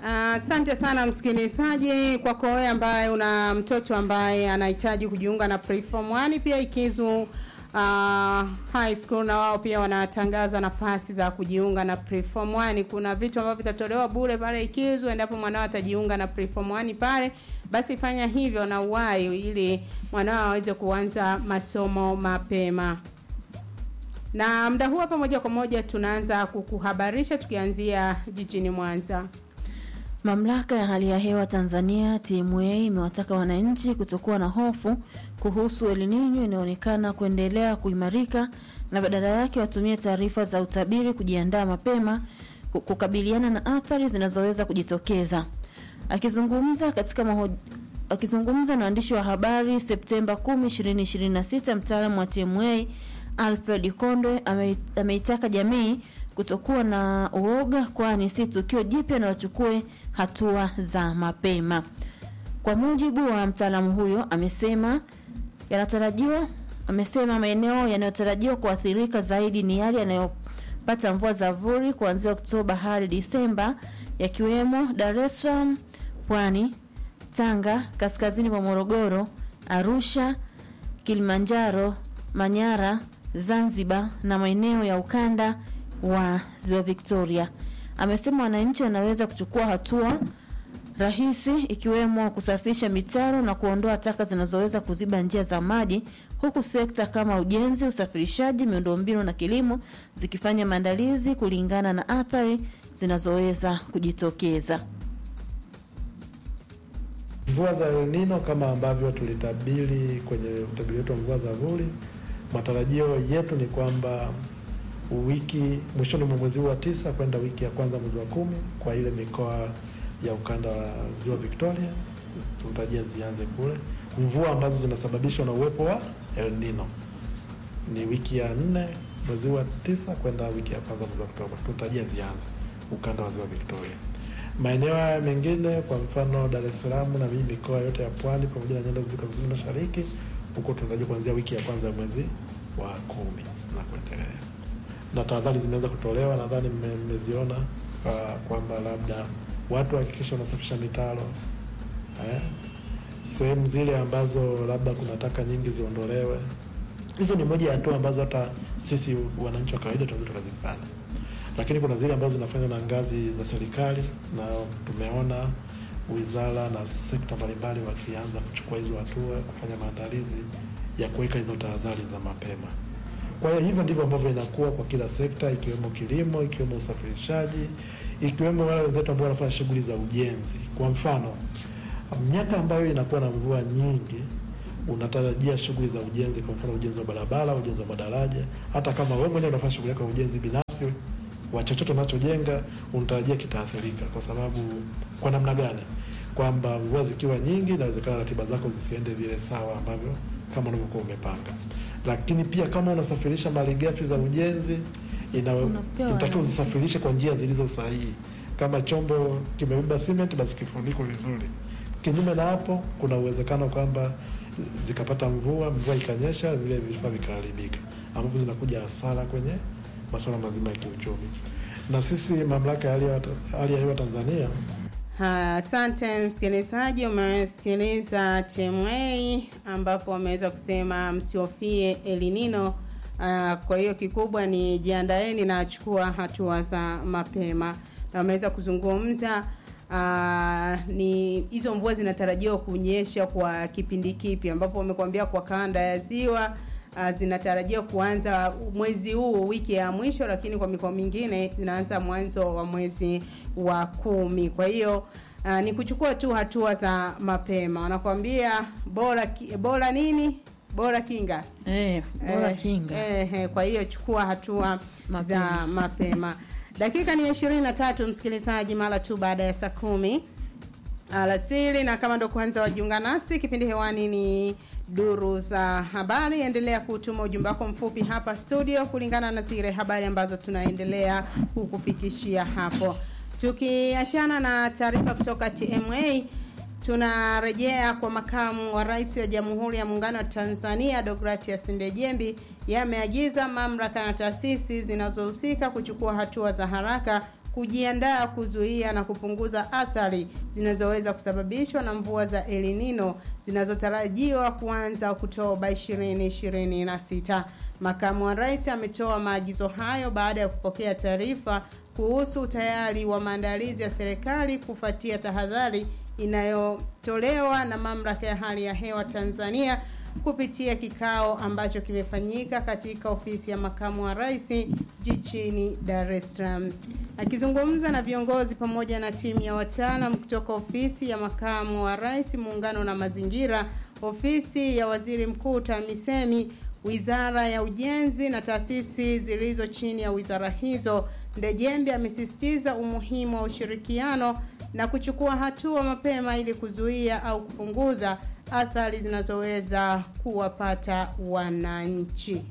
Asante uh, sana msikilizaji, kwako wewe ambaye una mtoto ambaye anahitaji kujiunga na Preform 1 pia Ikizu uh, high school na wao pia wanatangaza nafasi za kujiunga na Preform 1. Kuna vitu ambavyo vitatolewa bure pale Ikizu endapo mwanao atajiunga na Preform 1 pale, basi fanya hivyo na uwai ili mwanao aweze kuanza masomo mapema. Na muda huu hapa moja kwa moja tunaanza kukuhabarisha tukianzia jijini Mwanza. Mamlaka ya hali ya hewa Tanzania TMA imewataka wananchi kutokuwa na hofu kuhusu El Nino inayoonekana kuendelea kuimarika na badala yake watumie taarifa za utabiri kujiandaa mapema kukabiliana na athari zinazoweza kujitokeza. Akizungumza katika maho... akizungumza na waandishi wa habari Septemba 10, 2026, mtaalamu wa TMA Alfred Kondwe ame, ameitaka jamii kutokuwa na uoga kwani si tukio jipya na wachukue hatua za mapema. Kwa mujibu wa mtaalamu huyo, amesema yanatarajiwa amesema maeneo yanayotarajiwa kuathirika zaidi ni yale yanayopata mvua za vuli kuanzia Oktoba hadi Disemba, yakiwemo Dar es Salaam, Pwani, Tanga, kaskazini mwa Morogoro, Arusha, Kilimanjaro, Manyara, Zanzibar na maeneo ya ukanda wa Ziwa Victoria. Amesema wananchi wanaweza kuchukua hatua rahisi ikiwemo kusafisha mitaro na kuondoa taka zinazoweza kuziba njia za maji, huku sekta kama ujenzi, usafirishaji, miundombinu na kilimo zikifanya maandalizi kulingana na athari zinazoweza kujitokeza. Mvua za El Nino kama ambavyo tulitabiri kwenye utabiri wetu wa mvua za vuli, matarajio yetu ni kwamba wiki mwishoni mwa mwezi huu wa tisa kwenda wiki ya kwanza mwezi wa kumi kwa ile mikoa ya ukanda wa ziwa Victoria tunatarajia zianze kule mvua ambazo zinasababishwa na uwepo wa El Nino. Ni wiki ya nne mwezi huu wa tisa kwenda wiki ya kwanza mwezi wa Oktoba tunatarajia zianze ukanda wa ziwa Victoria. Maeneo haya mengine kwa mfano Dar es Salaam na miji mikoa yote ya pwani pamoja na nyanda za kaskazini mashariki, huko tunatarajia kuanzia wiki ya kwanza ya mwezi wa kumi na kuendelea na tahadhari zimeweza kutolewa, nadhani mmeziona kwamba labda watu wahakikisha wanasafisha mitaro eh, sehemu zile ambazo labda kuna taka nyingi ziondolewe. Hizo ni moja ya hatua ambazo hata sisi wananchi wa kawaida tunaweza tukazifanya, lakini kuna zile ambazo zinafanywa na ngazi za serikali, na tumeona wizara na sekta mbalimbali wakianza kuchukua hizo hatua, kufanya maandalizi ya kuweka hizo tahadhari za mapema. Kwa hiyo hivyo ndivyo ambavyo inakuwa kwa kila sekta, ikiwemo kilimo, ikiwemo usafirishaji, ikiwemo wale wenzetu ambao wanafanya shughuli za ujenzi. Kwa mfano, miaka ambayo inakuwa na mvua nyingi, unatarajia shughuli za ujenzi, kwa mfano ujenzi wa barabara, ujenzi wa madaraja. Hata kama wewe mwenyewe unafanya shughuli yako ya ujenzi binafsi wa chochote unachojenga, unatarajia kitaathirika. Kwa sababu kwa namna gani? Kwamba mvua zikiwa nyingi, inawezekana ratiba zako zisiende vile sawa ambavyo kama unavyokuwa umepanga lakini pia kama unasafirisha malighafi za ujenzi inatakiwa uzisafirishe kwa njia zilizo sahihi. Kama chombo kimebeba cement, basi kifuniko vizuri. Kinyume na hapo, kuna uwezekano kwamba zikapata mvua, mvua ikanyesha, vile vifaa vikaharibika, ambapo zinakuja hasara kwenye masuala mazima ya kiuchumi. Na sisi mamlaka ya hali ya hewa Tanzania Asante msikilizaji, umesikiliza TMA ambapo wameweza kusema msiofie El Nino. Uh, kwa hiyo kikubwa ni jiandaeni na achukua hatua za mapema, na wameweza kuzungumza uh, ni hizo mvua zinatarajiwa kunyesha kwa kipindi kipi, ambapo wamekwambia kwa kanda ya ziwa uh, zinatarajiwa kuanza mwezi huu wiki ya mwisho, lakini kwa mikoa mingine zinaanza mwanzo wa mwezi wa kumi. Kwa hiyo uh, ni kuchukua tu hatua za mapema. Wanakuambia bora ki, bora nini bora kinga eh, bora eh, kinga eh, eh, kwa hiyo chukua hatua Mapema. za mapema. Dakika ni ishirini na tatu msikilizaji, mara tu baada ya saa kumi alasiri, na kama ndo kwanza wajiunga nasi, kipindi hewani ni duru za habari. Endelea kutuma ujumbe wako mfupi hapa studio kulingana na zile habari ambazo tunaendelea kukufikishia hapo. Tukiachana na taarifa kutoka TMA, tunarejea kwa makamu wa rais wa Jamhuri ya Muungano wa Tanzania Deogratias Ndejembi yameagiza mamlaka na taasisi zinazohusika kuchukua hatua za haraka kujiandaa kuzuia na kupunguza athari zinazoweza kusababishwa na mvua za El Nino zinazotarajiwa kuanza Oktoba 2026. Makamu wa Rais ametoa maagizo hayo baada ya kupokea taarifa kuhusu utayari wa maandalizi ya serikali kufuatia tahadhari inayotolewa na Mamlaka ya Hali ya Hewa Tanzania kupitia kikao ambacho kimefanyika katika ofisi ya makamu wa rais jijini Dar es Salaam. Akizungumza na viongozi pamoja na timu ya wataalam kutoka ofisi ya makamu wa rais, muungano na mazingira, ofisi ya waziri mkuu TAMISEMI, wizara ya ujenzi na taasisi zilizo chini ya wizara hizo, Ndejembe amesisitiza umuhimu wa ushirikiano na kuchukua hatua mapema ili kuzuia au kupunguza athari zinazoweza kuwapata wananchi.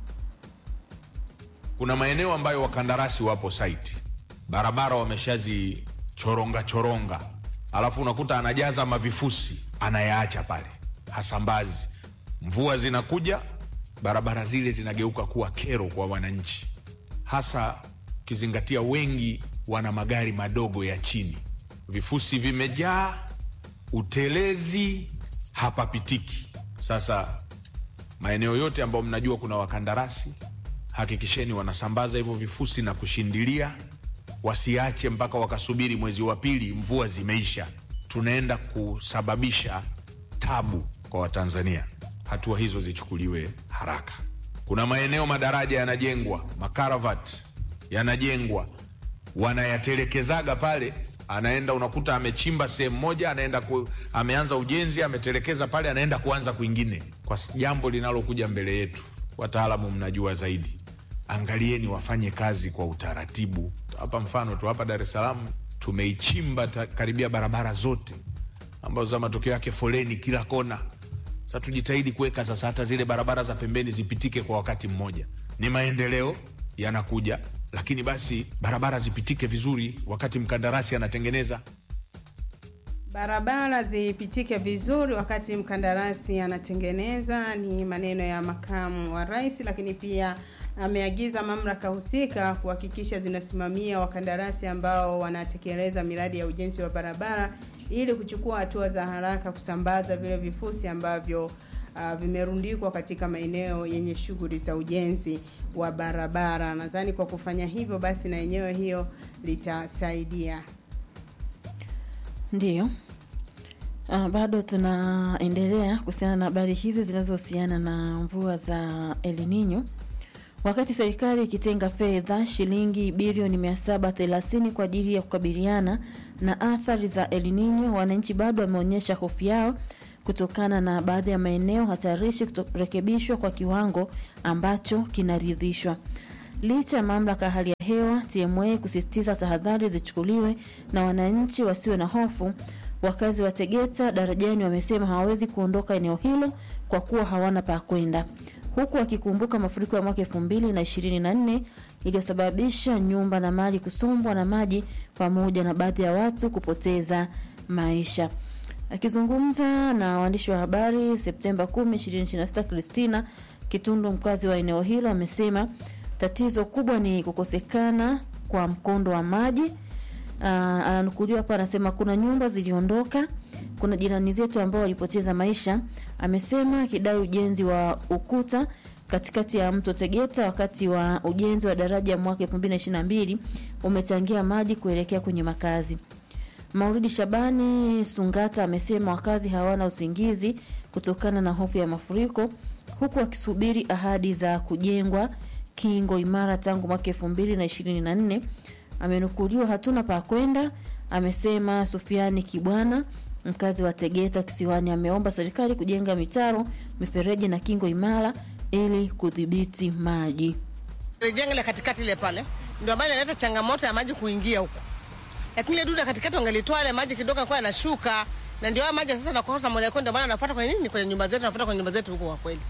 Kuna maeneo ambayo wakandarasi wapo site, barabara wameshazichoronga choronga, alafu unakuta anajaza mavifusi anayaacha pale, hasambazi. Mvua zinakuja, barabara zile zinageuka kuwa kero kwa wananchi, hasa ukizingatia wengi wana magari madogo ya chini, vifusi vimejaa, utelezi hapapitiki. Sasa maeneo yote ambayo mnajua kuna wakandarasi, hakikisheni wanasambaza hivyo vifusi na kushindilia, wasiache mpaka wakasubiri mwezi wa pili mvua zimeisha. Tunaenda kusababisha tabu kwa Watanzania. Hatua hizo zichukuliwe haraka. Kuna maeneo madaraja yanajengwa, makaravati yanajengwa, wanayatelekezaga pale anaenda unakuta amechimba sehemu moja, anaenda ku, ameanza ujenzi, ametelekeza pale, anaenda kuanza kwingine, kwa jambo linalokuja mbele yetu. Wataalamu mnajua zaidi, angalieni wafanye kazi kwa utaratibu. Hapa mfano tu hapa Dar es Salaam tumeichimba karibia barabara zote ambazo za matokeo yake foleni kila kona. Sasa tujitahidi kuweka sasa hata zile barabara za pembeni zipitike kwa wakati mmoja. Ni maendeleo yanakuja lakini basi barabara zipitike vizuri wakati mkandarasi anatengeneza barabara zipitike vizuri wakati mkandarasi anatengeneza. Ni maneno ya makamu wa rais, lakini pia ameagiza mamlaka husika kuhakikisha zinasimamia wakandarasi ambao wanatekeleza miradi ya ujenzi wa barabara ili kuchukua hatua za haraka kusambaza vile vifusi ambavyo uh, vimerundikwa katika maeneo yenye shughuli za ujenzi wa barabara. Nadhani kwa kufanya hivyo basi na yenyewe hiyo litasaidia. Ndiyo. Uh, bado tunaendelea kuhusiana na habari hizi zinazohusiana na mvua za El Nino. Wakati serikali ikitenga fedha shilingi bilioni 730 kwa ajili ya kukabiliana na athari za El Nino, wananchi bado wameonyesha hofu yao kutokana na baadhi ya maeneo hatarishi kutorekebishwa kwa kiwango ambacho kinaridhishwa. Licha ya mamlaka ya hali ya hewa TMA kusisitiza tahadhari zichukuliwe na wananchi wasiwe na hofu, wakazi wa Tegeta Darajani wamesema hawawezi kuondoka eneo hilo kwa kuwa hawana pa kwenda, huku wakikumbuka mafuriko ya mwaka elfu mbili na ishirini na nne iliyosababisha nyumba na mali kusombwa na maji pamoja na baadhi ya watu kupoteza maisha. Akizungumza na waandishi wa habari Septemba 10, 2026, Christina Kitundu, mkazi wa eneo hilo, amesema tatizo kubwa ni kukosekana kwa mkondo wa maji. Ananukuliwa hapa, anasema kuna nyumba ziliondoka, kuna jirani zetu ambao walipoteza maisha. Amesema akidai ujenzi wa ukuta katikati ya mto Tegeta wakati wa ujenzi wa daraja mwaka 2022 umechangia maji kuelekea kwenye makazi. Mauridi Shabani Sungata amesema wakazi hawana usingizi kutokana na hofu ya mafuriko huku wakisubiri ahadi za kujengwa kingo imara tangu mwaka elfu mbili na ishirini na nne. Amenukuliwa hatuna pa kwenda, amesema Sufiani Kibwana mkazi wa Tegeta Kisiwani. Ameomba serikali kujenga mitaro, mifereji na kingo imara ili kudhibiti maji. Jengo la katikati ile pale ndio ambayo inaleta changamoto ya maji kuingia huko lakini ile duda katikati wangelitoa ile maji kidogo kwa yanashuka, na ndio maji sasa nakosa mwelekeo, ndio maana anafuata kwenye nini, kwenye nyumba zetu, anafuata kwenye nyumba zetu huko. Kwa kweli,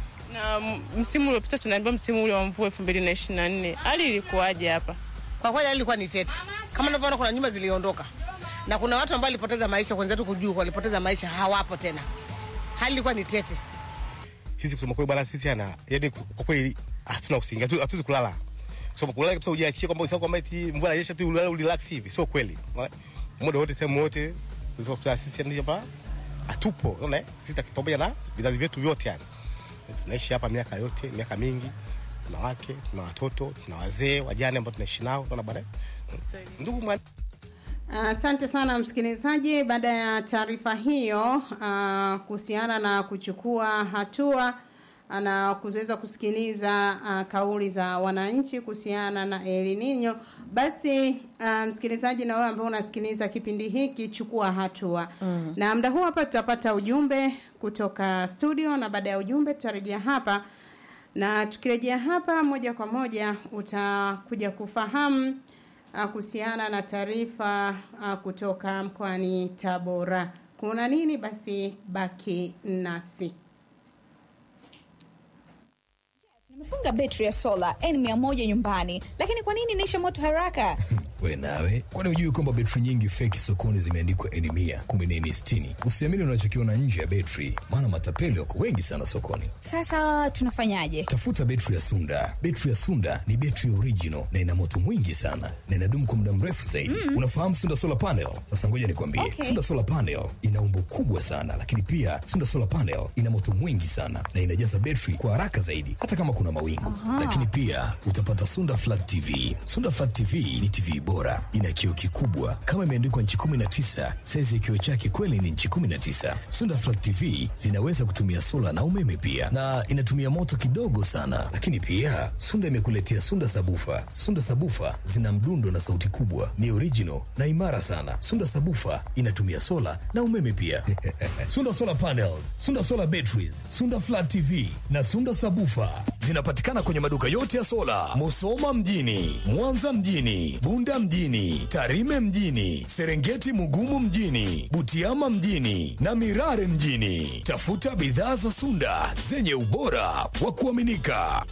na msimu uliopita tunaambiwa msimu ule wa mvua 2024 hali ilikuwaje hapa? Kwa kweli hali ilikuwa ni tete, kama unavyoona, kuna nyumba ziliondoka na kuna watu ambao walipoteza maisha, wenzetu kujua walipoteza maisha, hawapo tena. Hali ilikuwa ni tete. Sisi kusema kweli bwana, sisi ana yaani, kwa kweli hatuna usingizi, hatuwezi kulala So kulala kabisa ujiachie kwamba usahau kwamba eti mvua inanyesha tu ulale urelax hivi. Sio kweli. Unaona? Muda wote time wote tunaweza kutoa sisi ndio hapa hatupo. Unaona? eh? Sisi taki- pamoja na vizazi vyetu vyote yani. Tunaishi hapa miaka yote, miaka mingi. Tuna wake, tuna watoto, tuna wazee, wajane ambao tunaishi nao. Unaona bwana? Ndugu mwa Asante sana msikilizaji. Baada ya taarifa hiyo ah, kuhusiana na kuchukua hatua ah, na kuweza kusikiliza ah, kauli za wananchi kuhusiana na El Nino, basi ah, msikilizaji, na wewe ambao unasikiliza kipindi hiki, chukua hatua mm. Na muda huu hapa tutapata ujumbe kutoka studio, na baada ya ujumbe tutarejea hapa na tukirejea hapa moja kwa moja utakuja kufahamu ah, kuhusiana na taarifa ah, kutoka mkoani Tabora. Kuna nini? Basi baki nasi. Nimefunga betri ya sola N100 nyumbani, lakini kwa nini inaisha moto haraka? we nawe kwani hujui kwamba betri nyingi feki sokoni zimeandikwa eni mia kumbe ni eni sitini usiamini unachokiona nje ya betri maana matapeli wako wengi sana sokoni Sasa tunafanyaje? tafuta betri ya sunda betri ya sunda ni betri original na ina moto mwingi sana na inadumu kwa muda mrefu zaidi mm. unafahamu sunda solar panel sasa ngoja nikwambie Okay. sunda solar panel ina umbo kubwa sana lakini pia sunda solar panel ina moto mwingi sana na inajaza betri kwa haraka zaidi hata kama kuna mawingu lakini pia utapata sunda flat tv sunda flat tv ni tv bora ina kioo kikubwa kama imeandikwa nchi 19 saizi ya kioo chake kweli ni nchi 19 sunda flat tv zinaweza kutumia sola na umeme pia na inatumia moto kidogo sana lakini pia sunda imekuletea sunda sabufa sunda sabufa zina mdundo na sauti kubwa ni original na imara sana sunda sabufa inatumia sola na umeme pia sunda solar panels sunda solar batteries sunda flat tv na sunda sabufa zinapatikana kwenye maduka yote ya sola musoma mjini mwanza mjini bunda mjini tarime mjini serengeti mugumu mjini butiama mjini na mirare mjini tafuta bidhaa za sunda zenye ubora wa kuaminika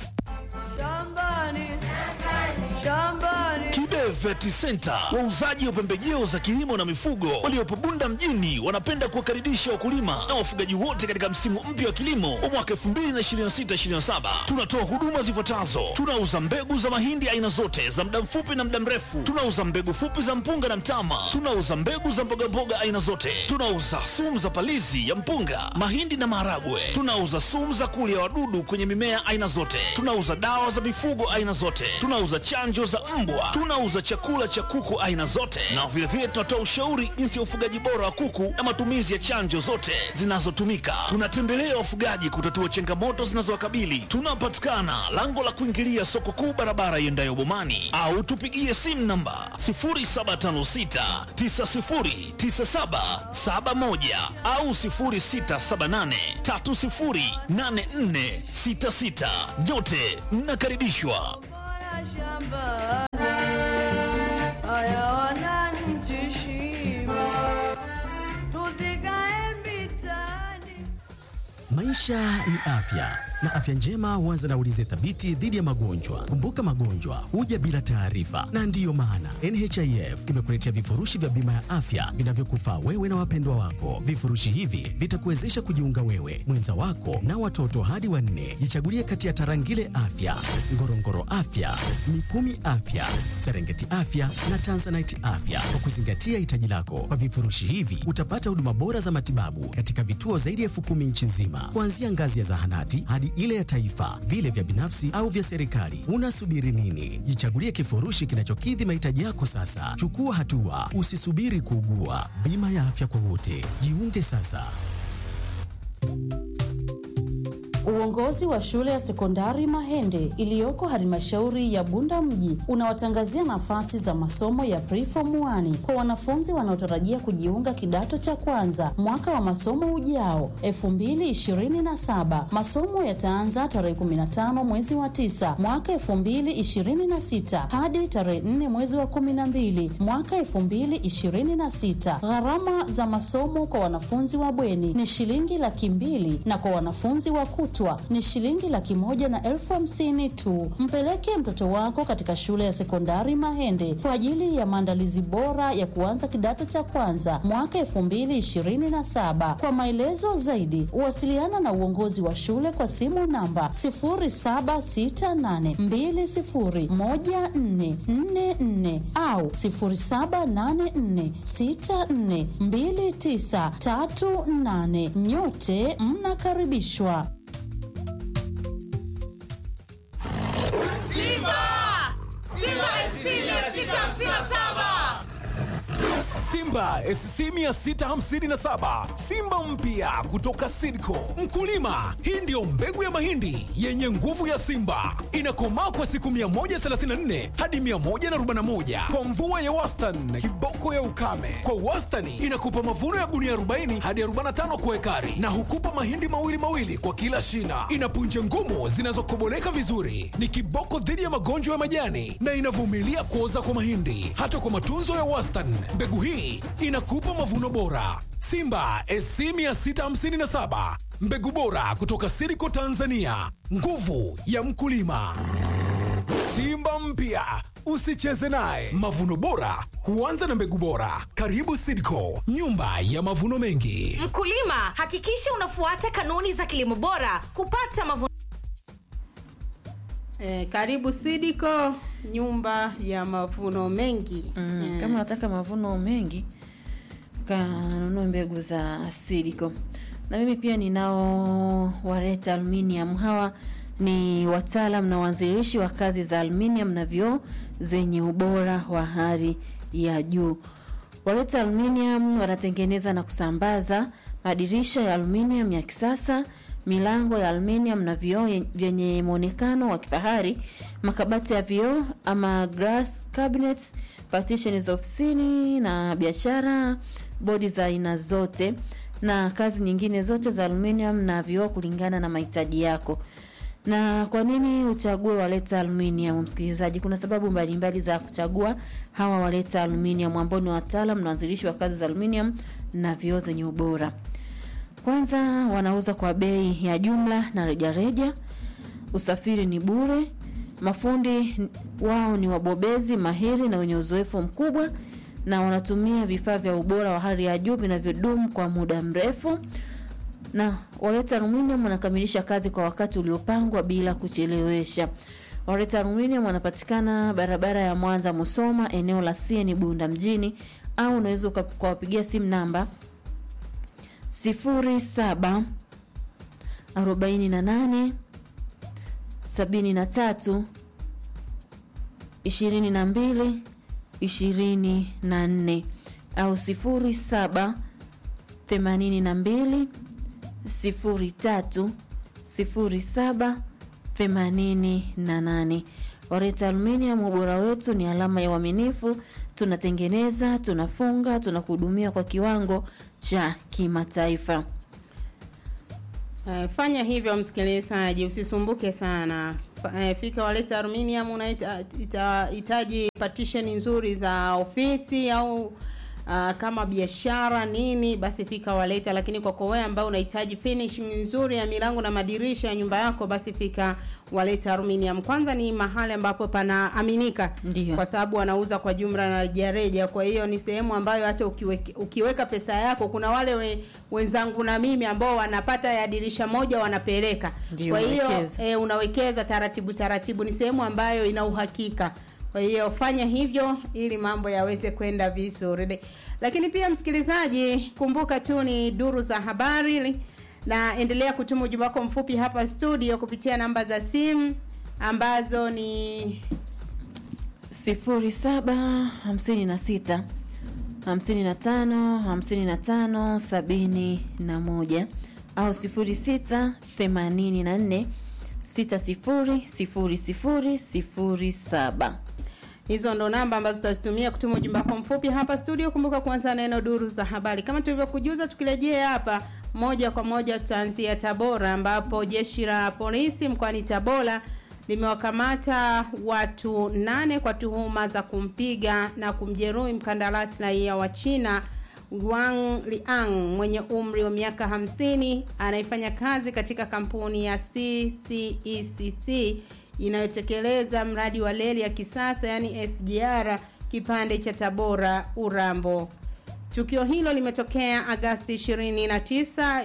Kibe Vet Center, wauzaji wa pembejeo za kilimo na mifugo waliopo Bunda mjini, wanapenda kuwakaribisha wakulima na wafugaji wote katika msimu mpya wa kilimo wa mwaka 2026/2027. Tunatoa huduma zifuatazo: tunauza mbegu za mahindi aina zote za muda mfupi na muda mrefu, tunauza mbegu fupi za mpunga na mtama, tunauza mbegu za mbogamboga aina zote, tunauza sumu za palizi ya mpunga, mahindi na maharagwe, tunauza sumu za kulia wadudu kwenye mimea aina zote, tunauza dawa za mifugo aina zote, tunauza chanjo za mbwa, tunauza chakula cha kuku aina zote, na vilevile tunatoa ushauri jinsi ya ufugaji bora wa kuku na matumizi ya chanjo zote zinazotumika. Tunatembelea wafugaji kutatua changamoto zinazowakabili. Tunapatikana lango la kuingilia soko kuu, barabara iendayo Bomani, au tupigie simu namba 0756 909771 au 0678 308466. Nyote mnakaribishwa. Maisha ni afya na afya njema huanza na ulinzi thabiti dhidi ya magonjwa. Kumbuka, magonjwa huja bila taarifa, na ndiyo maana NHIF imekuletea vifurushi vya bima ya afya vinavyokufaa wewe na wapendwa wako. Vifurushi hivi vitakuwezesha kujiunga wewe, mwenza wako na watoto hadi wanne. Jichagulie kati ya Tarangire Afya, Ngorongoro Afya, Mikumi Afya, Serengeti Afya na Tanzanite Afya kwa kuzingatia hitaji lako. Kwa vifurushi hivi utapata huduma bora za matibabu katika vituo zaidi ya elfu kumi nchi nzima, kuanzia ngazi ya zahanati hadi ile ya taifa, vile vya binafsi au vya serikali. Unasubiri nini? Jichagulie kifurushi kinachokidhi mahitaji yako sasa. Chukua hatua, usisubiri kuugua. Bima ya afya kwa wote, jiunge sasa. Uongozi wa shule ya sekondari Mahende iliyoko halmashauri ya Bunda mji unawatangazia nafasi za masomo ya preform 1 kwa wanafunzi wanaotarajia kujiunga kidato cha kwanza mwaka wa masomo ujao 2027. Masomo yataanza tarehe 15 mwezi wa 9 mwaka 2026 hadi tarehe 4 mwezi wa 12 mwaka 2026. Gharama za masomo kwa wanafunzi wa bweni ni shilingi laki mbili na kwa wanafunzi wa kutwa kutwa ni shilingi laki moja na elfu hamsini tu. Mpeleke mtoto wako katika shule ya sekondari Mahende kwa ajili ya maandalizi bora ya kuanza kidato cha kwanza mwaka elfu mbili ishirini na saba. Kwa maelezo zaidi, wasiliana na uongozi wa shule kwa simu namba 0768201444 au 0784642938. Nyote mnakaribishwa. Simba! Simba SC 657! Simba SC 657 Simba mpya kutoka Sidco. Mkulima, hii ndiyo mbegu ya mahindi yenye nguvu ya Simba, inakomaa kwa siku 134 hadi 141 kwa mvua ya wastani, kiboko ya ukame. Kwa wastani inakupa mavuno ya gunia 40 hadi 45 kwa ekari, na hukupa mahindi mawili mawili kwa kila shina. Ina punje ngumu zinazokoboleka vizuri, ni kiboko dhidi ya magonjwa ya majani na inavumilia kuoza kwa mahindi. Hata kwa matunzo ya wastani, mbegu hii inakupa mavuno bora. Simba SC 657 mbegu bora kutoka Siriko Tanzania, nguvu ya mkulima. Simba mpya usicheze naye. Mavuno bora huanza na mbegu bora. Karibu Sidco, nyumba ya mavuno mengi. Mkulima, hakikisha unafuata kanuni za kilimo bora kupata mavuno Eh, karibu Sidiko, nyumba ya mavuno mengi. Mm, Eh, kama unataka mavuno mengi kanunue mbegu za Sidiko. Na mimi pia ninao Wareta Aluminium. Hawa ni wataalam na waanzilishi wa kazi za aluminium na vioo zenye ubora wa hali ya juu. Wareta Aluminium wanatengeneza na kusambaza madirisha ya aluminium ya kisasa, milango ya aluminium na vioo ye- vyenye muonekano wa kifahari, makabati ya vioo ama glass cabinets, partitions za ofisini na biashara, bodi za aina zote na kazi nyingine zote za aluminium na vioo kulingana na mahitaji yako. Na kwa nini uchague Waleta Aluminium, msikilizaji? Kuna sababu mbalimbali za kuchagua hawa Waleta Aluminium ambao ni wataalam na waanzilishi wa kazi za aluminium na vioo zenye ubora. Kwanza, wanauza kwa bei ya jumla na rejareja. Usafiri ni bure. Mafundi wao ni wabobezi mahiri na wenye uzoefu mkubwa, na wanatumia vifaa vya ubora wa hali ya juu vinavyodumu kwa muda mrefu na Waleta Aluminium wanakamilisha kazi kwa wakati uliopangwa bila kuchelewesha. Waleta Aluminium wanapatikana barabara ya Mwanza Musoma, eneo la CN Bunda mjini, au unaweza uka- ukawapigia simu namba 07 48 73 22 24 au 07 82 sifuri tatu sifuri saba themanini na nane. Wareta Aluminium, ubora wetu ni alama ya uaminifu. Tunatengeneza, tunafunga, tunakuhudumia kwa kiwango cha kimataifa. Eh, fanya hivyo msikilizaji, usisumbuke sana. Fa- eh, Fika Waleta Aluminium, unahitaji partition nzuri za ofisi au Uh, kama biashara nini, basi fika Waleta. Lakini kwako wewe ambao unahitaji finishing nzuri ya milango na madirisha ya nyumba yako, basi fika Waleta Aluminium. Kwanza ni mahali ambapo panaaminika, Ndiyo. kwa sababu wanauza kwa jumla na rejareja. Kwa hiyo ni sehemu ambayo hata ukiweke, ukiweka pesa yako, kuna wale we, wenzangu na mimi ambao wanapata ya dirisha moja wanapeleka. Ndiyo, Kwa hiyo unawekeza. e, unawekeza taratibu taratibu, ni sehemu ambayo ina uhakika. Kwa hiyo fanya hivyo ili mambo yaweze kwenda vizuri. Lakini pia msikilizaji, kumbuka tu ni duru za habari, na endelea kutuma ujumbe wako mfupi hapa studio kupitia namba za simu ambazo ni sifuri saba hamsini na sita hamsini na tano hamsini na tano sabini na moja au sifuri sita themanini na nne sita sifuri sifuri sifuri sifuri saba. Hizo ndo namba ambazo tutazitumia kutuma ujumbe wako mfupi hapa studio. Kumbuka kuanza neno duru za habari. Kama tulivyokujuza, tukirejea hapa moja kwa moja tutaanzia Tabora, ambapo jeshi la polisi mkoani Tabora limewakamata watu nane kwa tuhuma za kumpiga na kumjeruhi mkandarasi raia wa China Wang Liang mwenye umri wa miaka 50 anayefanya kazi katika kampuni ya CCECC inayotekeleza mradi wa reli ya kisasa yani SGR kipande cha Tabora Urambo. Tukio hilo limetokea Agasti 29,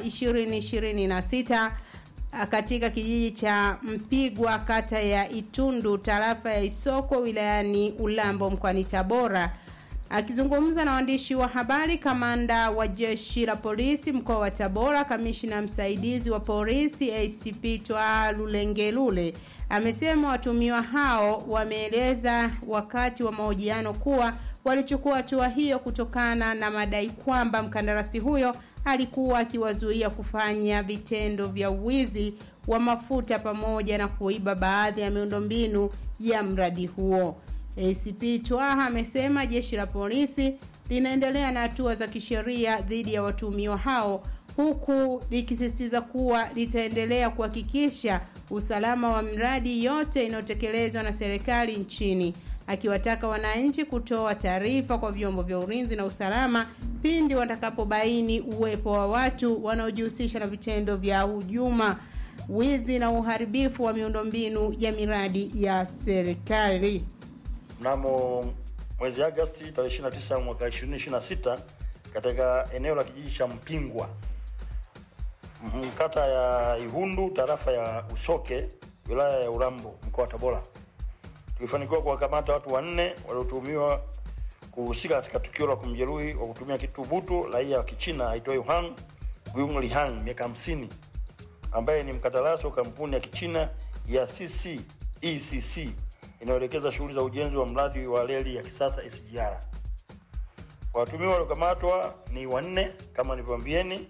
2026 katika kijiji cha Mpigwa kata ya Itundu tarafa ya Isoko wilayani Ulambo mkoani Tabora. Akizungumza na waandishi wa habari, kamanda wa jeshi la polisi mkoa wa Tabora, kamishina msaidizi wa polisi ACP Twa Lulengelule amesema watumiwa hao wameeleza wakati wa mahojiano kuwa walichukua hatua hiyo kutokana na madai kwamba mkandarasi huyo alikuwa akiwazuia kufanya vitendo vya uwizi wa mafuta pamoja na kuiba baadhi ya miundombinu ya mradi huo. ACP Twaha amesema jeshi la polisi linaendelea na hatua za kisheria dhidi ya watuhumiwa hao huku likisisitiza kuwa litaendelea kuhakikisha usalama wa miradi yote inayotekelezwa na serikali nchini, akiwataka wananchi kutoa taarifa kwa vyombo vya ulinzi na usalama pindi watakapobaini uwepo wa watu wanaojihusisha na vitendo vya hujuma, wizi na uharibifu wa miundombinu ya miradi ya serikali. Mnamo mwezi Agosti tarehe 29 mwaka 2026 katika eneo la kijiji cha Mpingwa mm, kata ya Ihundu tarafa ya Usoke wilaya ya Urambo mkoa wa Tabora tulifanikiwa kuwakamata watu wanne waliotuhumiwa kuhusika katika tukio la kumjeruhi kwa kutumia kitu butu raia wa Kichina aitwaye Han Guing Lihang miaka 50 ambaye ni mkandarasi wa kampuni ya Kichina ya CCECC inayoelekeza shughuli za ujenzi wa mradi wa reli ya kisasa SGR. Watumiwa waliokamatwa ni wanne kama nilivyoambieni,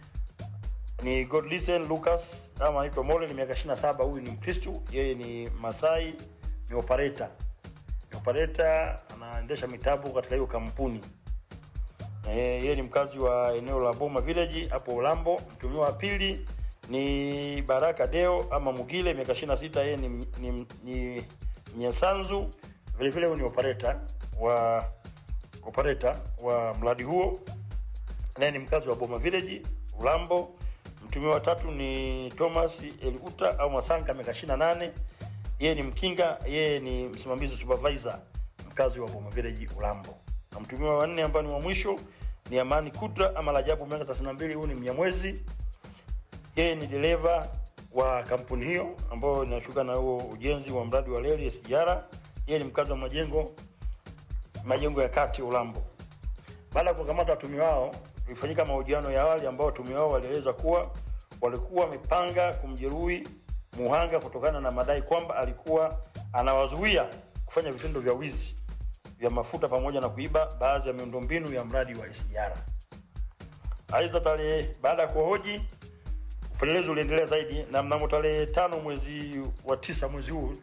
ni Godlisten Lucas kama anaitwa Mole, ni miaka 27. Huyu ni Mkristo, yeye ni Masai, ni operator. Ni operator anaendesha mitabu katika hiyo kampuni. Eh, yeye ni mkazi wa eneo la Boma Village hapo Ulambo. Mtumiwa wa pili ni Baraka Deo ama Mugile, miaka 26, yeye ni, ni, ni Nyesanzu vile vile huyu ni operator wa operator wa mradi huo, naye ni mkazi wa Boma Village Ulambo. Mtumiwa wa tatu ni Thomas Eluta au Masanga miaka 28, yeye ni mkinga, yeye ni msimamizi supervisor, mkazi wa Boma Village Ulambo. Na mtumiwa wa nne ambaye ni wa mwisho ni Amani Kudra ama Rajabu miaka 32, huyu ni Mnyamwezi, yeye ni dereva wa kampuni hiyo ambayo inashughulika na huo ujenzi wa mradi wa reli SGR. Yeye ni mkazi wa majengo majengo ya kati Ulambo. Baada ya kukamata watumiwa wao, ilifanyika mahojiano ya awali ambao watumiwa wao walieleza kuwa walikuwa wamepanga kumjeruhi muhanga kutokana na madai kwamba alikuwa anawazuia kufanya vitendo vya wizi vya mafuta pamoja na kuiba baadhi ya miundombinu ya mradi wa SGR. Aidha, tarehe baada ya kuhoji upelelezi uliendelea zaidi na mnamo tarehe tano mwezi wa tisa mwezi huu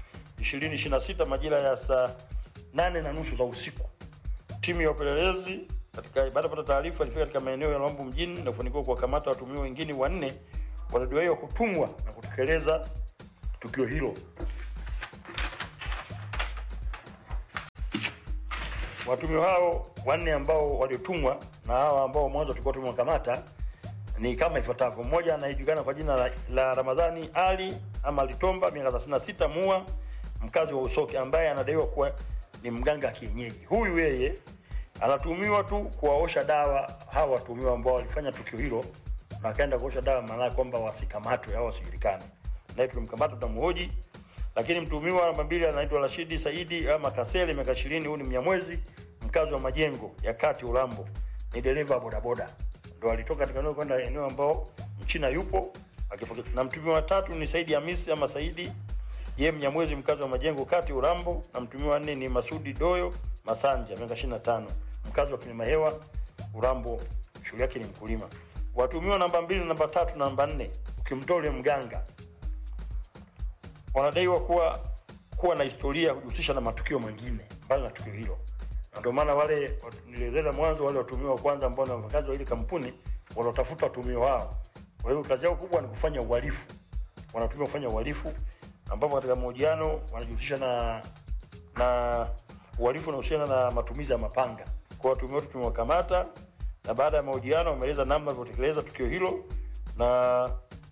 2026 majira ya saa nane na nusu za usiku timu ya upelelezi katika baada ya kupata taarifa ilifika katika maeneo ya Lwambo mjini na kufanikiwa kuwakamata watuhumiwa wengine wanne waliodaiwa kutumwa na kutekeleza tukio hilo. Watuhumiwa hao wanne ambao waliotumwa na hawa ambao mwanzo tulikuwa tumewakamata ni kama ifuatavyo. Mmoja anayejulikana kwa jina la, la Ramadhani Ali ama Litomba, miaka 36, mua mkazi wa Usoke, ambaye anadaiwa kuwa ni mganga kienyeji. Huyu yeye anatumiwa tu kuwaosha dawa hawa watumiwa ambao walifanya tukio hilo na akaenda kuosha dawa, maana kwamba wasikamatwe au wasijulikane. Naye tulimkamata tutamhoji, lakini mtumiwa namba mbili anaitwa Rashidi Saidi ama Kasele, miaka 20. Huyu ni Mnyamwezi, mkazi wa majengo ya kati Ulambo, ni dereva wa bodaboda ndo alitoka katika eneo kwenda eneo ambao mchina yupo akipokea. Na mtumiwa wa tatu ni Saidi Hamisi ama Saidi, yeye Mnyamwezi, mkazi wa majengo kati Urambo. Na mtumiwa wa nne ni Masudi Doyo Masanja, miaka 25, mkazi wa Kilima Hewa Urambo, shughuli yake ni mkulima. Watumiwa namba mbili, namba tatu na namba nne, ukimtoa yule mganga, wanadaiwa kuwa kuwa na historia ya kujihusisha na matukio mengine mbali na tukio hilo na ndio maana wale nilieleza mwanzo, wale watumiwa wa kwanza ambao ni wafanyakazi wa ile kampuni wanaotafuta watumiwa wao. Kwa hiyo kazi yao kubwa ni kufanya uhalifu, wanatumia kufanya uhalifu, ambapo katika mahojiano wanajihusisha na na uhalifu unaohusiana na matumizi ya mapanga. Kwa watumiwa wetu tumewakamata na baada ya mahojiano wameeleza namna walivyotekeleza tukio hilo na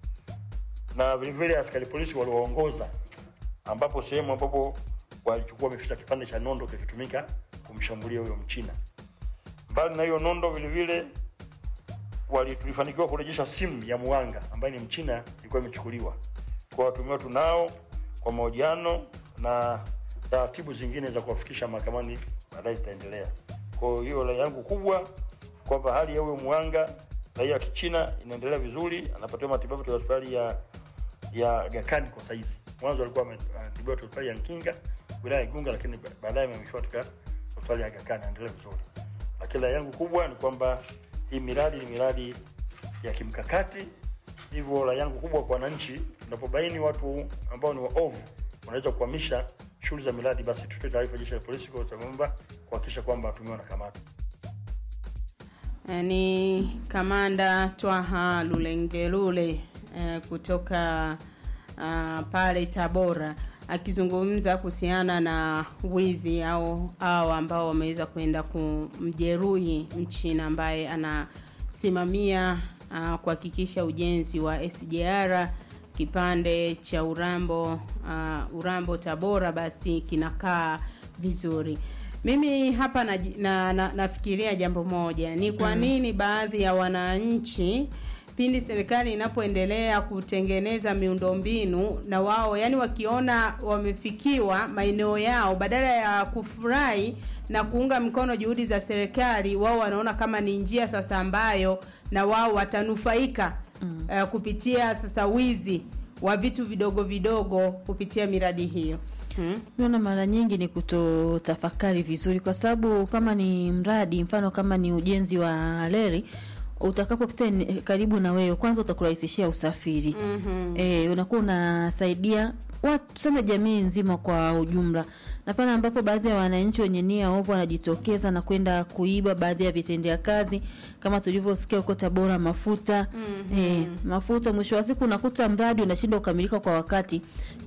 na vilevile askari polisi waliwaongoza ambapo sehemu ambapo walichukua wameficha kipande cha nondo kilichotumika kumshambulia huyo mchina. Mbali na hiyo nondo, vile vile wali tulifanikiwa kurejesha simu ya muanga ambaye ni mchina ilikuwa imechukuliwa. Kwa watumiwa tunao kwa mahojiano na taratibu zingine za kuwafikisha mahakamani baadaye zitaendelea. Kwa hiyo rai yangu kubwa kwamba hali ya huyo muanga raia wa Kichina inaendelea vizuri, anapatiwa matibabu katika hospitali ya ya Aga Khan kwa saizi. Mwanzo alikuwa ame- anatibiwa katika hospitali ya Nkinga wilaya ya Igunga, lakini ba- baadaye amehamishiwa katika hospitali ya Aga Khan, anaendelea vizuri. Lakini rai yangu kubwa ni kwamba hii miradi ni miradi ya kimkakati, hivyo rai yangu kubwa kwa wananchi, tunapobaini watu ambao ni waovu wanaweza kuhamisha shughuli za miradi, basi tutoe taarifa jeshi la polisi kwa Tanganyika kuhakikisha kwamba watumiwa wanakamatwa. Eh, ni kamanda Twaha Lulengelule eh, kutoka ah, pale Tabora akizungumza kuhusiana na wizi au hao ambao wameweza kwenda kumjeruhi mchina ambaye anasimamia ah, kuhakikisha ujenzi wa SGR kipande cha Urambo ah, Urambo Tabora basi kinakaa vizuri. Mimi hapa na, na, na, nafikiria jambo moja ni kwa Mm. nini baadhi ya wananchi pindi serikali inapoendelea kutengeneza miundombinu na wao yani wakiona wamefikiwa maeneo yao badala ya kufurahi na kuunga mkono juhudi za serikali wao wanaona kama ni njia sasa ambayo na wao watanufaika mm. uh, kupitia sasa wizi wa vitu vidogo vidogo kupitia miradi hiyo hmm? Naona mara nyingi ni kutotafakari vizuri, kwa sababu kama ni mradi, mfano kama ni ujenzi wa reli, utakapopita ene- karibu na wewe, kwanza utakurahisishia usafiri Mhm. e, unakuwa unasaidia watu tuseme jamii nzima kwa ujumla, na pale ambapo baadhi ya wananchi wenye nia ovu wanajitokeza na kwenda kuiba baadhi ya vitendea kazi kama tulivyosikia huko Tabora, mafuta Mhm. e, mafuta, mwisho wa siku unakuta mradi unashindwa kukamilika kwa wakati,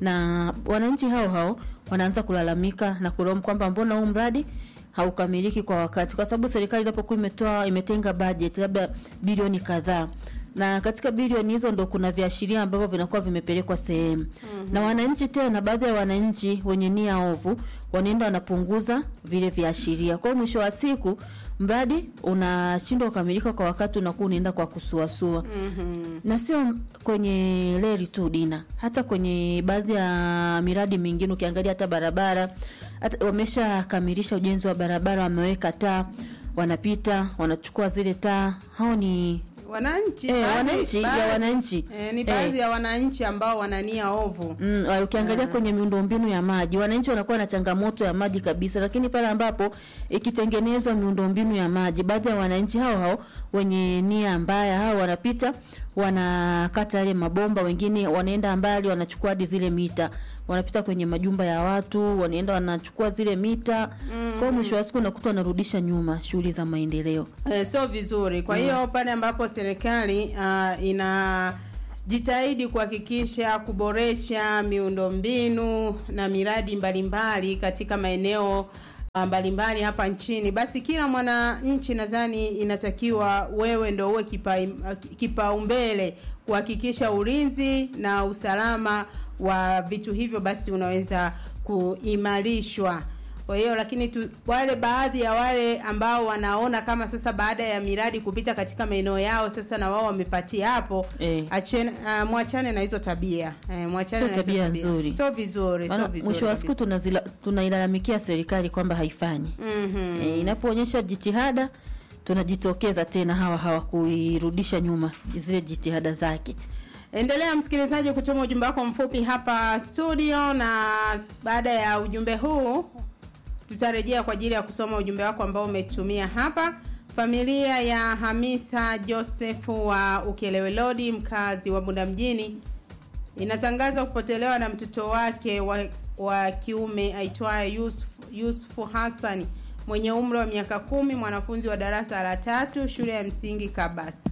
na wananchi hao hao wanaanza kulalamika na kulaumu kwamba mbona huu mradi haukamiliki kwa wakati, kwa sababu serikali inapokuwa imetoa imetenga budget labda bilioni kadhaa na katika bilioni hizo ndo kuna viashiria ambavyo vinakuwa vimepelekwa sehemu mm-hmm. na wananchi tena, baadhi ya wananchi wenye nia ovu wanaenda wanapunguza vile viashiria. Kwa hiyo mwisho wa siku mradi unashindwa kukamilika kwa wakati, unakuwa unaenda kwa kusuasua Mhm. na sio kwenye reli tu Dina, hata kwenye baadhi ya miradi mingine ukiangalia, hata barabara hata wameshakamilisha ujenzi wa barabara, wameweka taa, wanapita wanachukua zile taa. Hao ni wananchi Eh, baadhi- wananchi, ya baadhi- wananchi. eh, ni Eh. baadhi ya wananchi ambao wanania ovu Mm, uh, ukiangalia kwenye miundombinu ya maji wananchi wanakuwa na changamoto ya maji kabisa, lakini pale ambapo ikitengenezwa miundombinu ya maji, baadhi ya wananchi hao hao wenye nia mbaya hao wanapita wanakata yale mabomba, wengine wanaenda mbali, wanachukua hadi zile mita, wanapita kwenye majumba ya watu, wanaenda wanachukua zile mita. Kwa hiyo mwisho wa siku unakuta wanarudisha nyuma shughuli za maendeleo. eh, sio vizuri. Kwa hiyo pale ambapo serikali uh, ina jitahidi kuhakikisha kuboresha miundombinu na miradi mbalimbali katika maeneo uh, mbalimbali hapa nchini, basi kila mwananchi nadhani inatakiwa wewe ndo uwe kipa- kipaumbele kuhakikisha ulinzi na usalama wa vitu hivyo, basi unaweza kuimarishwa. Kwa hiyo lakini tu, wale baadhi ya wale ambao wanaona kama sasa baada ya miradi kupita katika maeneo yao sasa na wao wamepatia hapo Eh. achene, uh, mwachane na hizo tabia eh, mwachane Sio na hizo tabia nzuri. sio vizuri, sio Maana vizuri. mwisho wa siku tunazila- tunailalamikia serikali kwamba haifanyi Mhm. e, inapoonyesha jitihada tunajitokeza tena hawa hawa kuirudisha nyuma zile jitihada zake. Endelea msikilizaji kutuma ujumbe wako mfupi hapa studio, na baada ya ujumbe huu tutarejea kwa ajili ya kusoma ujumbe wako ambao umetumia hapa. Familia ya Hamisa Joseph wa Ukelewelodi, mkazi wa Bunda mjini, inatangaza kupotelewa na mtoto wake wa, wa kiume aitwaye Yusuf, Yusufu Hassan mwenye umri wa miaka kumi, mwanafunzi wa darasa la tatu shule ya msingi Kabasa.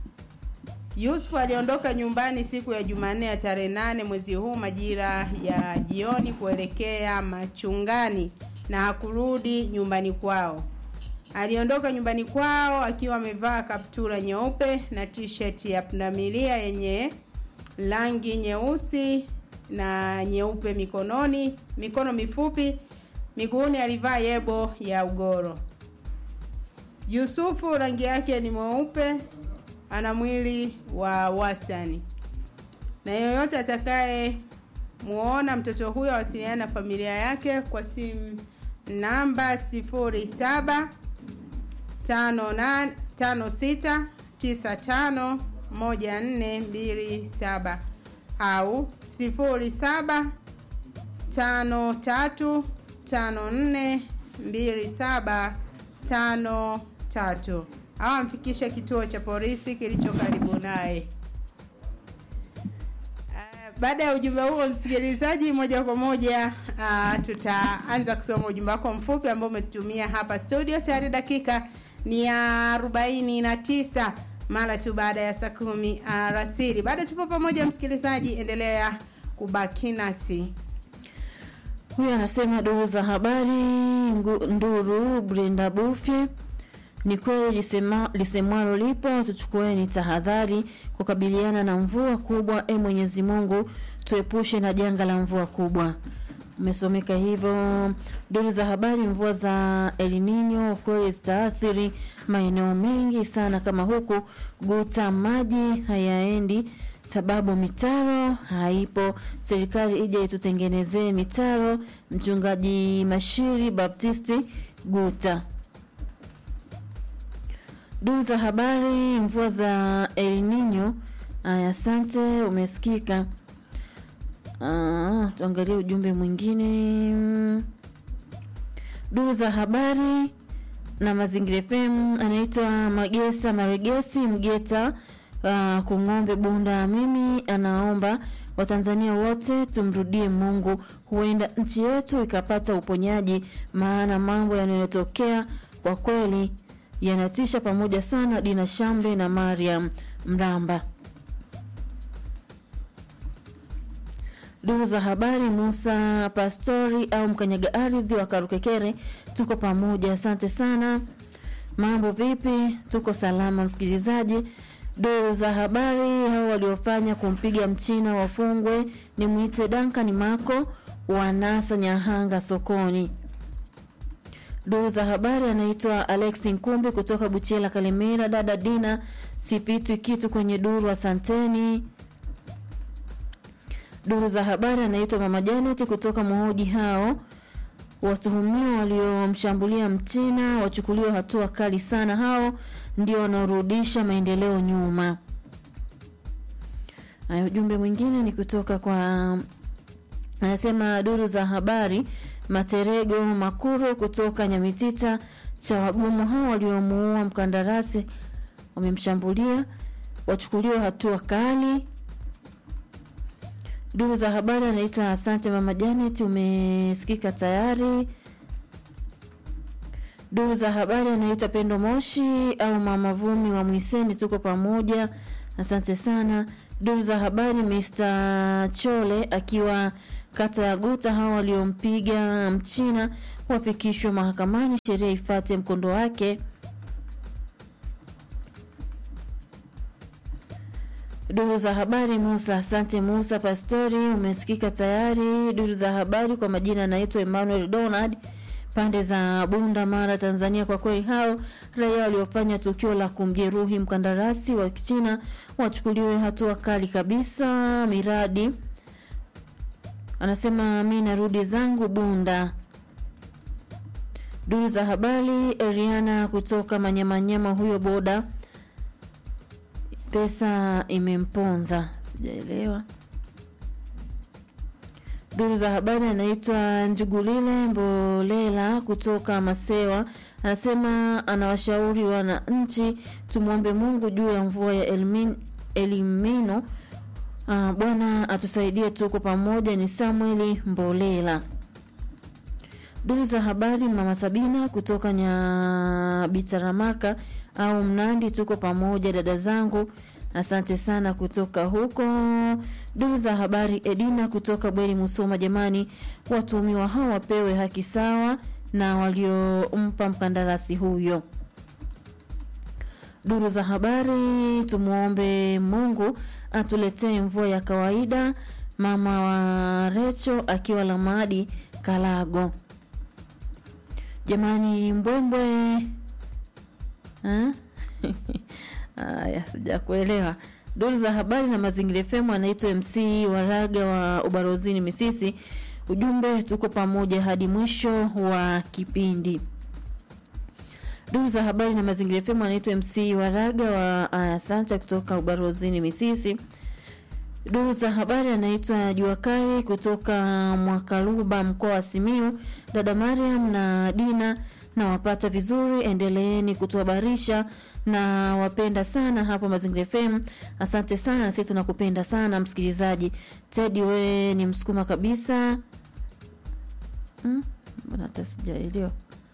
Yusuf aliondoka nyumbani siku ya Jumanne ya tarehe nane mwezi huu majira ya jioni kuelekea machungani na hakurudi nyumbani kwao. aliondoka nyumbani kwao akiwa amevaa kaptura nyeupe na t-shirt ya pundamilia yenye rangi nyeusi na nyeupe mikononi, mikono mifupi, miguuni alivaa yebo ya ugoro. Yusufu rangi yake ni mweupe, ana mwili wa wastani, na yoyote atakaye muona mtoto huyo awasiliana na familia yake kwa simu namba sifuri saba tano nane tano sita tisa tano moja nne mbili saba au sifuri saba tano tatu tano nne mbili saba tano tatu au amfikishe kituo cha polisi kilicho karibu naye. Baada ya ujumbe huo, msikilizaji, moja kwa moja uh, tutaanza kusoma ujumbe wako mfupi ambao umetutumia hapa studio. Tayari dakika ni ya arobaini na tisa mara tu baada ya saa kumi alasiri. Bado tupo pamoja, msikilizaji, endelea kubaki nasi. Huyu anasema duru za habari ngu- Nduru Brenda Bufye, ni kweli lisema, lisemwalo lipo, tuchukueni tahadhari kukabiliana na mvua kubwa. E Mwenyezi Mungu, tuepushe na janga la mvua kubwa. Umesomeka hivyo. Duru za habari, mvua za El Nino kweli zitaathiri maeneo mengi sana, kama huku Guta maji hayaendi sababu mitaro haipo. Serikali ije itutengenezee mitaro. Mchungaji Mashiri Baptisti Guta. Duru za habari, mvua za El Nino. Aya, asante, umesikika. Ah, tuangalie ujumbe mwingine. Duru za habari na Mazingira FM, anaitwa Magesa Maregesi Mgeta uh, Kung'ombe Bunda. Mimi anaomba Watanzania wote tumrudie Mungu, huenda nchi yetu ikapata uponyaji, maana mambo yanayotokea kwa kweli yanatisha pamoja sana. Dina Shambe na Mariam Mramba. Duru za habari, Musa Pastori au mkanyaga ardhi wa Karukekere, tuko pamoja, asante sana. Mambo vipi? Tuko salama, msikilizaji. Duru za habari, hao waliofanya kumpiga mchina wafungwe. Ni mwite Duncan Mako wa NASA Nyahanga sokoni. Duru za habari, anaitwa Alex Nkumbi kutoka Buchela Kalemera. Dada Dina, sipitwi kitu kwenye duru, asanteni. Duru za habari anaitwa Mama Janet kutoka Muhoji. Hao watuhumiwa waliomshambulia mchina wachukuliwa hatua kali sana. Hao ndio wanaorudisha maendeleo nyuma. Haya, ujumbe mwingine ni kutoka kwa anasema duru za habari Materego Makuru kutoka Nyamitita cha wagumu hao waliomuua mkandarasi wamemshambulia wachukuliwa hatua kali. Duru za habari anaitwa Asante Mama Janet, umesikika tayari. Duru za habari anaitwa Pendo Moshi au Mama Vumi wa Mwiseni, tuko pamoja, asante sana. Duru za habari Mr. Chole akiwa kata ya Guta, hao waliompiga mchina wafikishwe mahakamani, sheria ifate mkondo wake. Duru za habari Musa, asante Musa Pastori, umesikika tayari. Duru za habari kwa majina anaitwa Emmanuel Donald, pande za Bunda, Mara, Tanzania. Kwa kweli hao raia waliofanya tukio la kumjeruhi mkandarasi wa Kichina wachukuliwe hatua kali kabisa. Miradi anasema mi narudi zangu Bunda. Duru za habari Eriana kutoka Manyamanyama, huyo boda pesa imemponza, sijaelewa. Duru za habari anaitwa Njugulile Mbolela kutoka Masewa, anasema anawashauri wananchi tumwombe Mungu juu ya mvua ya Elmin, Elimino. Uh, Bwana atusaidie, tuko pamoja. Ni Samueli Mbolela. Duru za habari mama Sabina kutoka Nyabitaramaka au Mnandi, tuko pamoja dada zangu, asante sana kutoka huko. Duru za habari Edina kutoka Bweri Musoma, jamani, watuhumiwa hao wapewe haki sawa na waliompa mkandarasi huyo. Duru za habari, tumwombe Mungu atuletee mvua ya kawaida. Mama wa Recho akiwa Lamadi Kalago. Jamani, mbwembwe Eh? Haya, sijakuelewa. Duru za habari na mazingira FM anaitwa MC Waraga wa Ubarozini Misisi. Ujumbe, tuko pamoja hadi mwisho wa kipindi. Duru za habari na mazingira FM anaitwa MC Waraga wa Asante kutoka Ubarozini Misisi. Duru za habari anaitwa Jua Kali kutoka Mwakaluba mkoa wa Simiu. Dada Mariam na Dina nawapata vizuri, endeleeni kutuhabarisha na wapenda sana hapo Mazingira FM. Asante sana, sisi tunakupenda sana msikilizaji. Teddy, we ni msukuma kabisa. Hmm? Mbona hata sijaelewa.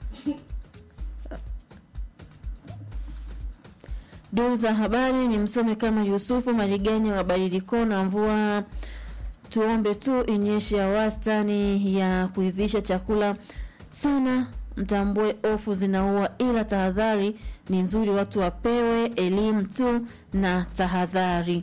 Duru za habari ni msome kama Yusufu Mariganya wa Badiliko na mvua tuombe tu inyeshe ya wastani ya kuivisha chakula sana mtambue ofu zinaua ila tahadhari ni nzuri watu wapewe elimu tu na tahadhari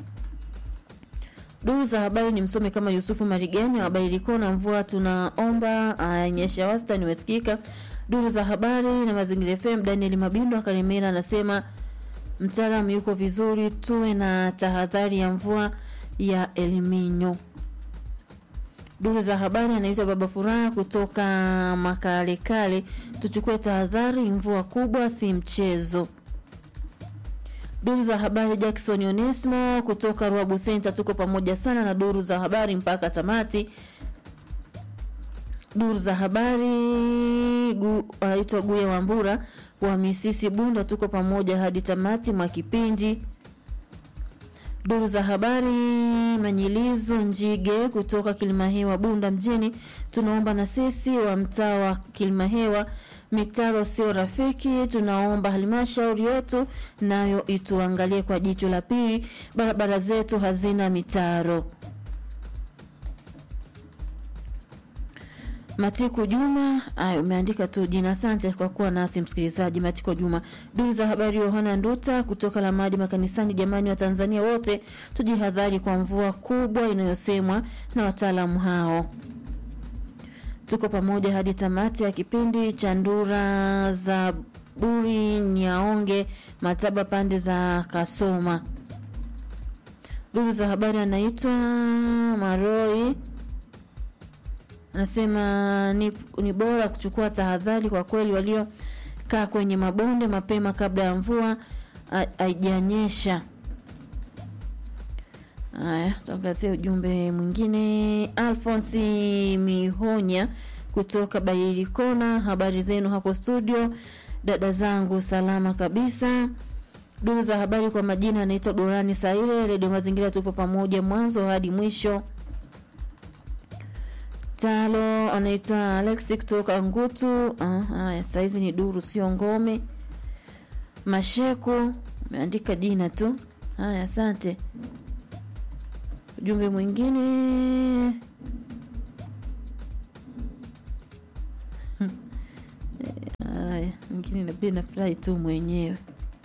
duru za habari ni msome kama yusufu marigani wa badiliko na mvua tunaomba anyesha wastani umesikika duru za habari na mazingira fm daniel mabindo akarimera anasema mtaalam yuko vizuri tuwe na tahadhari ya mvua ya eliminyo duru za habari anaitwa baba furaha kutoka makalekale tuchukue tahadhari mvua kubwa si mchezo duru za habari jackson onesmo kutoka ruabu center tuko pamoja sana na duru za habari mpaka tamati duru za habari gu, anaitwa guya wambura wa misisi bunda tuko pamoja hadi tamati mwa kipindi duru za habari manyilizo njige kutoka kilimahewa bunda mjini tunaomba na sisi wa mtaa wa kilimahewa mitaro sio rafiki tunaomba halmashauri yetu nayo ituangalie kwa jicho la pili barabara zetu hazina mitaro Matiko Juma, ay, umeandika tu jina. Asante kwa kuwa nasi msikilizaji. Matiko Juma, duru za habari. Yohana Nduta kutoka Lamadi makanisani. Jamani wa Tanzania wote tujihadhari kwa mvua kubwa inayosemwa na wataalamu hao. Tuko pamoja hadi tamati ya kipindi cha ndura za buri Nyaonge Mataba pande za Kasoma. Duru za habari anaitwa Maroi anasema ni, ni bora kuchukua tahadhari kwa kweli waliokaa kwenye mabonde mapema kabla ya mvua haijanyesha. Haya, tuangazie ujumbe mwingine. Alfonsi Mihonya kutoka Bailikona, habari zenu hapo studio? Dada zangu salama kabisa. Duru za habari kwa majina anaitwa Gorani Saile, Redio Mazingira, tupo pamoja mwanzo hadi mwisho. Talo anaitwa Alexi kutoka Ngutu. Haya, saizi ni duru, sio ngome. Masheku umeandika jina tu. Haya, asante. Ujumbe mwingine haya, mwingine nabidi nafurahi tu mwenyewe.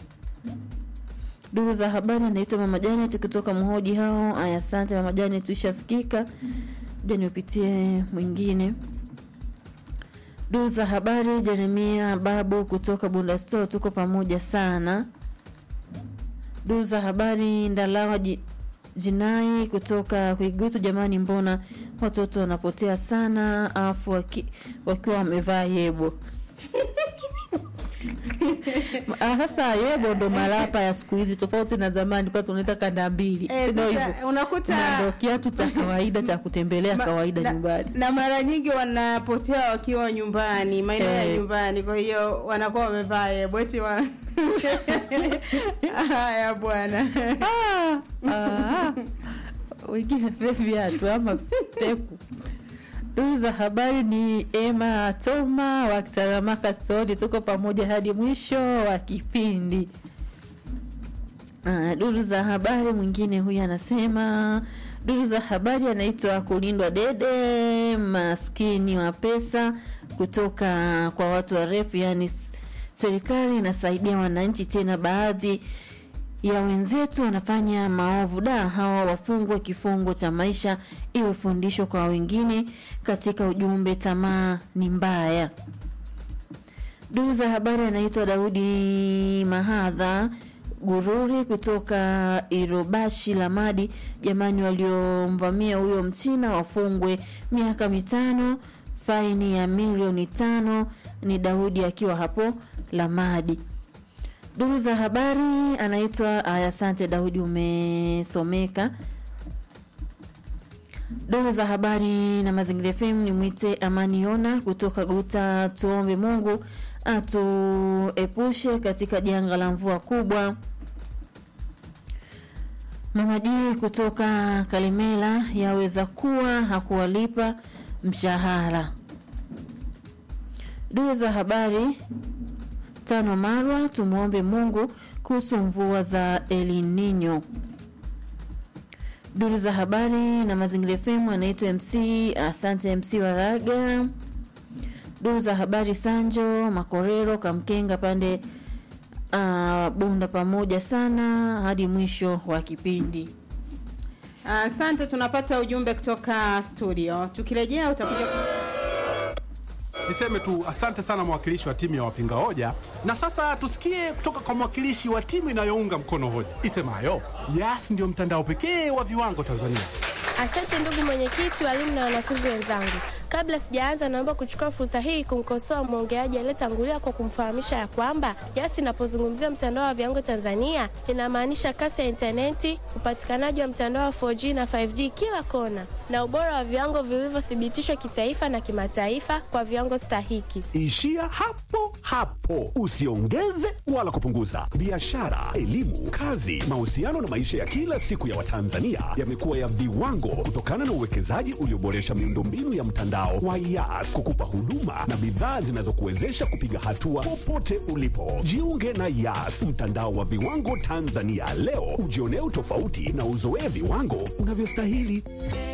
Duru za habari anaitwa Mama Janet kutoka Mhoji hao. Haya, asante Mama Janet, tuishasikika ja niupitie mwingine duru za habari jeremia babu kutoka bunda store tuko pamoja sana duru za habari ndalawa ji, jinai kutoka kuigutu jamani mbona watoto wanapotea sana afu waki, wakiwa wamevaa yebo sasa yebo ndo malapa ya siku hizi tofauti na zamani kwa tunaita kanda mbili Eh, Ndio sasa hivyo. unakuta- Na ndo kiatu cha kawaida cha kutembelea Ma- kawaida na, nyumbani na mara nyingi wanapotea wakiwa nyumbani maeneo ya Eh. nyumbani kwa hiyo wanakuwa wamevaa yebweti wa haya bwana Ah, wengine vile viatu ama peku duru za habari ni ema toma wa kitaramaka stori tuko pamoja hadi mwisho wa kipindi Ah, duru za habari mwingine huyu anasema Duru za habari anaitwa Kulindwa Dede, maskini wa pesa kutoka kwa watu warefu, yaani s- serikali inasaidia wananchi, tena baadhi ya wenzetu wanafanya maovu. Da, hawa wafungwe kifungo cha maisha, iwe fundisho kwa wengine. Katika ujumbe, tamaa ni mbaya. Duru za habari anaitwa Daudi Mahadha Gururi kutoka Irobashi Lamadi. Jamani, waliomvamia huyo mchina wafungwe miaka mitano, faini ya milioni tano. Ni Daudi akiwa hapo Lamadi. Duru za habari anaitwa aya, asante Daudi, umesomeka. Duru za habari na Mazingira FM ni mwite Amani Yona kutoka Guta. Tuombe Mungu atuepushe katika janga la mvua kubwa. Mama G kutoka Kalimela, yaweza kuwa hakuwalipa mshahara. Duru za habari tano Marwa, tumwombe Mungu kuhusu mvua za El Nino. Duru za habari na Mazingira FM anaitwa MC, asante MC Waraga. Duru za habari Sanjo Makorero Kamkenga pande uh, Bunda, pamoja sana hadi mwisho wa kipindi. Asante, tunapata ujumbe kutoka studio. Tukirejea utakuja Niseme tu asante sana mwakilishi wa timu ya wapinga hoja, na sasa tusikie kutoka kwa mwakilishi wa timu inayounga mkono hoja isemayo Yas ndio mtandao pekee wa viwango Tanzania. Asante ndugu mwenyekiti, walimu na wanafunzi wenzangu. Kabla sijaanza, naomba kuchukua fursa hii kumkosoa mwongeaji aliyetangulia kwa kumfahamisha ya kwamba Yas inapozungumzia mtandao wa viwango Tanzania inamaanisha kasi ya intaneti, upatikanaji wa mtandao wa 4G na 5G kila kona, na ubora wa viwango vilivyothibitishwa kitaifa na kimataifa kwa viwango stahiki. Ishia hapo hapo, usiongeze wala kupunguza. Biashara, elimu, kazi, mahusiano na maisha ya kila siku ya Watanzania yamekuwa ya viwango kutokana na uwekezaji ulioboresha miundombinu ya mtandao wa Yas kukupa huduma na bidhaa zinazokuwezesha kupiga hatua popote ulipo. Jiunge na Yas, mtandao wa viwango Tanzania leo, ujionee utofauti na uzoee viwango unavyostahili.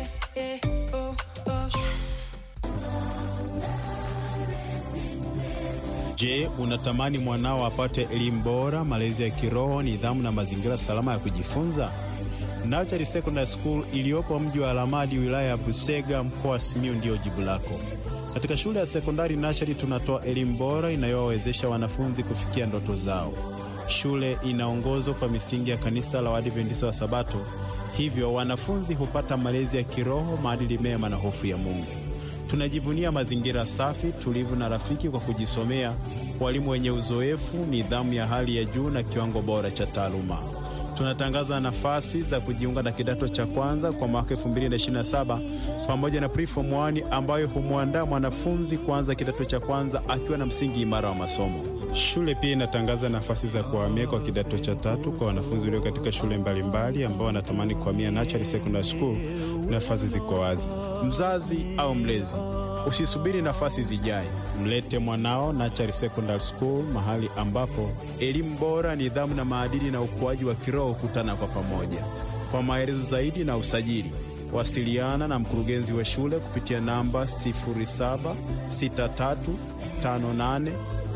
Je, unatamani mwanao apate elimu bora, malezi ya kiroho, nidhamu na mazingira salama ya kujifunza? Nachari Secondary School iliyopo mji wa Alamadi, wilaya ya Busega, mkoa wa Simiyu ndiyo jibu lako. Katika shule ya sekondari Nachari tunatoa elimu bora inayowawezesha wanafunzi kufikia ndoto zao. Shule inaongozwa kwa misingi ya kanisa la Waadventista wa Sabato, hivyo wanafunzi hupata malezi ya kiroho, maadili mema na hofu ya Mungu. Tunajivunia mazingira safi, tulivu na rafiki kwa kujisomea, walimu wenye uzoefu, nidhamu ya hali ya juu na kiwango bora cha taaluma. Tunatangaza nafasi za kujiunga na kidato cha kwanza kwa mwaka 2027 pamoja na preform 1 ambayo humwandaa mwanafunzi kuanza kidato cha kwanza akiwa na msingi imara wa masomo. Shule pia inatangaza nafasi za kuhamia kwa kidato cha tatu kwa wanafunzi walio katika shule mbalimbali ambao wanatamani kuhamia Nachari Secondary School. Nafasi ziko wazi. Mzazi au mlezi, usisubiri nafasi zijae, mlete mwanao Nachari Secondary School, mahali ambapo elimu bora, nidhamu na maadili na ukuaji wa kiroho kutana kwa pamoja. Kwa maelezo zaidi na usajili, wasiliana na mkurugenzi wa shule kupitia namba 076358